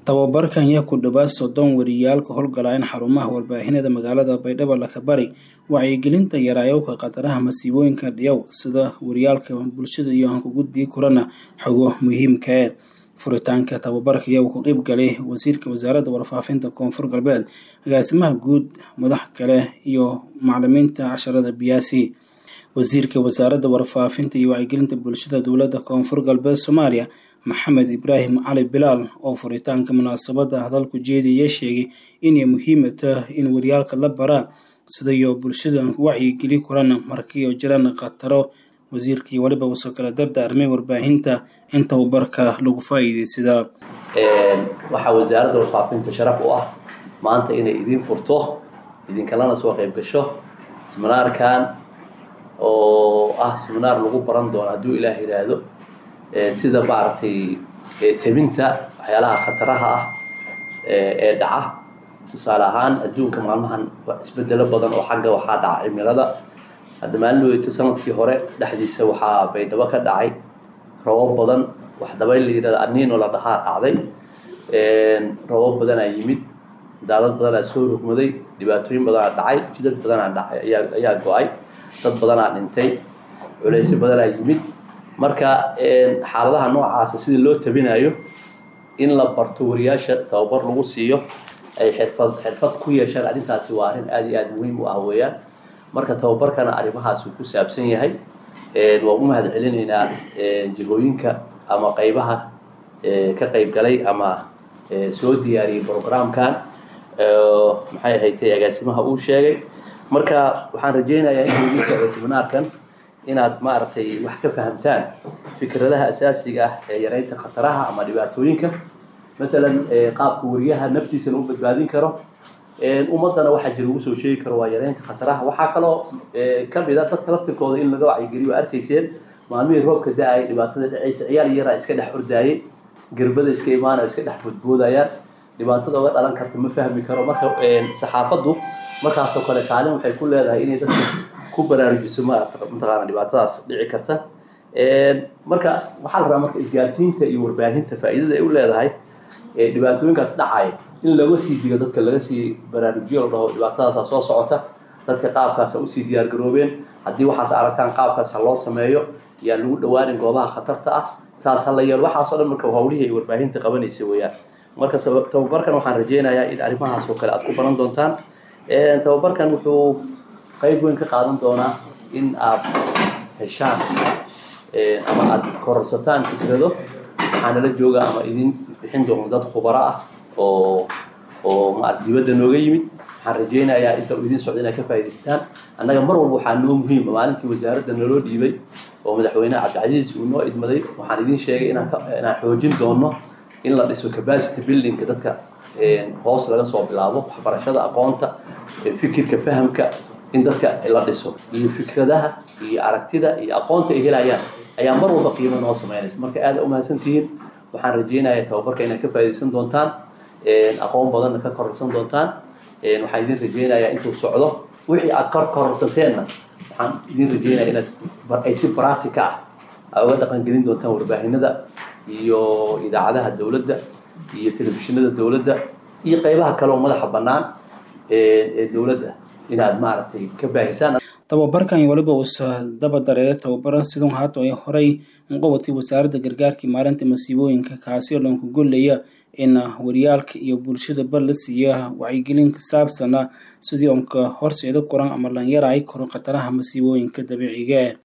tababarkan yaa ku dhawaad soddon wariyaalka howlgalayn xarumaha warbaahinada magaalada baydhabo lakabari wacyigelinta yaraayowka khataraha masiibooyinka dhiyow sida wariyaalka bulshada iyo hanku gudbii kurana xogo muhiimka e furitaanka tababarka ayaa uu ku qeyb galay wasiirka wasaaradda warfaafinta koonfur galbeed agaasimaha guud madax kale iyo macalimiinta casharada biyaasi wasiirka wasaaradda warfaafinta iyo wacyigelinta bulshada dowladda koonfur galbeed soomaaliya maxamed ibraahim cali bilaal oo furitaanka munaasabadda hadalku jeedaya sheegay inay muhiima tahay in waryaalka la baraa sidayo bulshada wacyigeli kurana markiio jiraan khataro wasiirkii waliba uusoo kala dardaarmay warbaahinta in tababarka lagu faa'iideysadaa waxaa wasaaradda warfaafinta sharaf u ah maanta inay idiin furto idinkalana soo qayb gasho siminaarkan oo ah siminaar lagu baran doono hadduu ilaah yidhaahdo sida maaragtay tebinta waxyaalaha khataraha ah ee dhaca tusaale ahaan adduunka maalmahan isbedelo badan oo xagga waxaa dhaca cimilada hadda maalin weyto sanadkii hore dhexdiisa waxaa baydhabo ka dhacay robab badan wax dabayl la yidhahda aniino la dhahaa dhacday robab badanaa yimid daalad badanaa soo rogmaday dhibaatooyin badanaa dhacay jidad badanaa dhacay ayaa ayaa go-ay dad badanaa dhintay culeysyo badanaa yimid marka xaaladaha noocaasa sida loo tabinayo in la barto wariyaasha tababar lagu siiyo ay xirfad xirfad ku yeeshaan arrintaasi waa arrin aada iyo aada muhiim u ah weeyaan marka tababarkana arrimahaas uu ku saabsan yahay waan u mahad celinaynaa jihooyinka ama qaybaha ka qayb galay ama soo diyaariyey programkan maxay ahaytay agaasimaha uu sheegay marka waxaan rajaynayaa in idiin socdo seminaarkan inaad maaragtay wax ka fahamtaan fikradaha asaasiga ah ee yareynta khataraha ama dhibaatooyinka matalan qaabka wariyaha naftiisana u badbaadin karo ummadana waxaa jira ugu soo sheegi karo waa yareynta khataraha waxaa kaloo kamid a dadka laftirkooda in laga wacyigeliyo arkayseen maalmihii roobka da-ay dhibaatada dhacaysa ciyaal yaraa iska dhex ordaayay gerbada iska imaanaya iska dhex boodboodayaan dhibaatada oga dhalan karta ma fahmi karo marka saxaafaddu markaasoo kale kaalin waxay ku leedahay inay dadka ku baraarujiso mataqaana dhibaatadaas dhici karta marka waxaa la rabaa marka isgaarsiinta iyo warbaahinta faa'iidada ay u leedahay dhibaatooyinkaas dhacaya in laga sii digo dadka laga sii baraarujiyo la dhaho dhibaatadaasa soo socota dadka qaabkaas ha usii diyaar garoobeen haddii waxaas aragtaan qaabkaas ha loo sameeyo yaa lagu dhawaanin goobaha khatarta ah saas ha la yeelo waxaasoo dhan marka hawlihii ay warbaahinta qabanaysa weeyaan marka tababarkan waxaan rajaynayaa in arrimahaas oo kale aad ku baran doontaan tababarkan wuxuu qayb weyn ka qaadan doonaa in aad heshaan ama aad kororsataan fikrado waxaa nala jooga ama idin bixin doono dad khubaro ah oo oo ma dibadda nooga yimid waxaan rajaynayaa inta uu idin socdo inaad ka faa'idaystaan annaga mar walba waxaa noo muhiima maalintii wasaaradda naloo dhiibay oo madaxweyne cabdicasiis uu noo idmaday waxaan idin sheegay inaan inaan xoojin doono in la dhiso capacity buildingka dadka hoos laga soo bilaabo waxbarashada aqoonta fikirka fahamka in dadka la dhiso iyo fikradaha iyo aragtida iyo aqoonta ay helayaan ayaa mar walba qiimo noo sameynaysa marka aada umahadsantihiin waxaan rajaynayaa tababarka inaad ka faa'iidaysan doontaan aqoon badanna ka kororsan doontaan waxaan idin rajaynayaa intuu socdo wixii aad kor kororsanteenna waxaan idin rajaynaya inaad ay si practica ah aad uga dhaqan gelin doontaan warbaahinada iyo idaacadaha dowladda iyo telefishinada dowladda iyo qaybaha kale oo madaxa bannaan ee dowladda inaad maaragtay ka baahisaan tababarkan waliba uusa daba dareeray tababaran sidun haato ay horay uqabatay wasaaradda gargaarkii maalinta masiibooyinka kaasi oo dhanku gollaya in waryaalka iyo bulshadaba la siiya wacyigelin saabsana sidii onka horseeda koran ama lanyara ay koran khataraha masiibooyinka dabiiciga